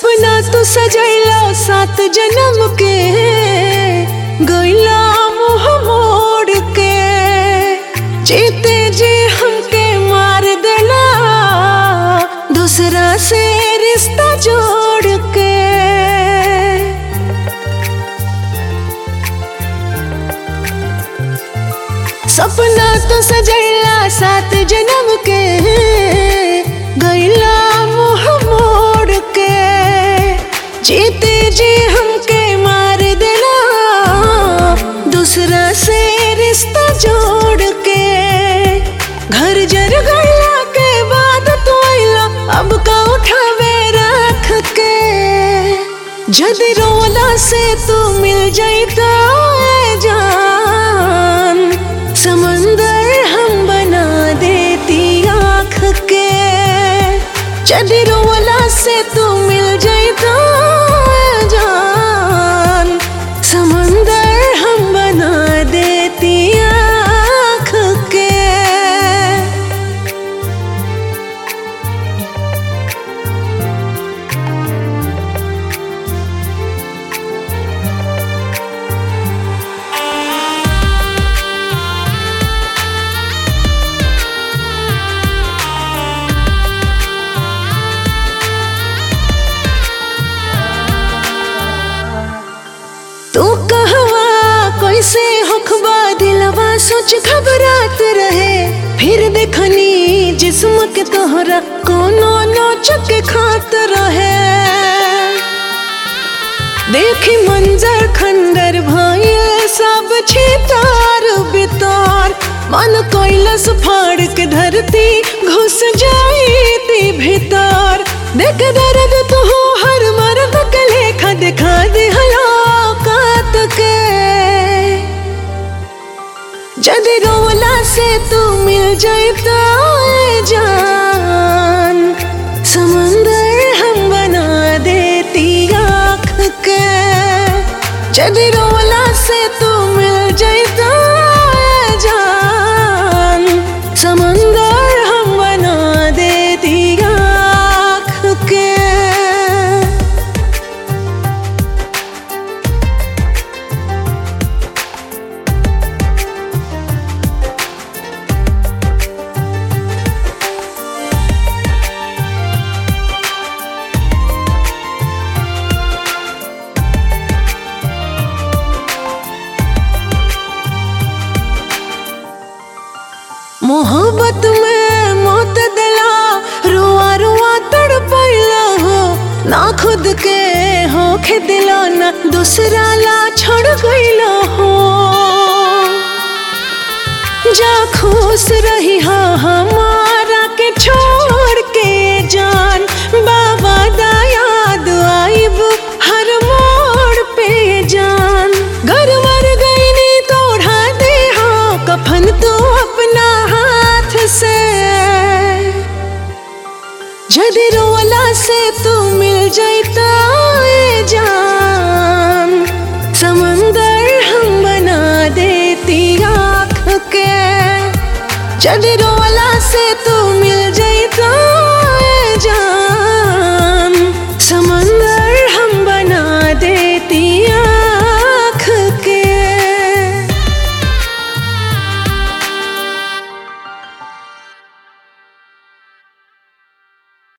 सपना तो सजैला सात जन्म के गैला मुँह मोड़ के जीते जी हमके मार देला दूसरा से रिश्ता जोड़ के सपना तो सजैला सात जन्म के गैला मुँह मोड़ के जीते जी हमके मार देला दूसरा से रिश्ता जोड़ के घर जर गैला के बाद तो आइला अब का उठावे रख के जदि रोला से तू मिल जाइता ए जान समंदर हम बना देती आँख के जदि रोला से तू मिल जाइता ए जान समंदर हम बना देती आँख के तू कहवा कैसे होखबा दिलवा सोच घबरात रहे फिर देखनी जिस्म के तोहरा कोनो नोच के खात रहे देखी मंजर खंडर भइल सब छितार बितार मन कैलस फाड़ के धरती घुस जाईती भीतर देख दर्द तू हर मर्द के लेखा दिखा दे हलाकत के जदि रोला से तू मिल जाता ए जान समंदर हम बना देती आँख के जदि रोला से तू मिल जाता ए जान समंदर हम बना देती आँख के मोहब्बत में मौत दिला रुआ रुआ तड़पैला हो ना खुद के होखे दिला ना दूसरा ला छोड़ गईला हो जा खुश रही हा हमारा के छोड़ के जान बाबा दा याद आइब हर मोड़ पे जान घर मर गई नी तोड़ा दे हा कफन तो अपना हाथ से जदि रोला से तू मिल जाता ए जान समंदर हम बना देती आँख के जदि रोला से तू मिल जा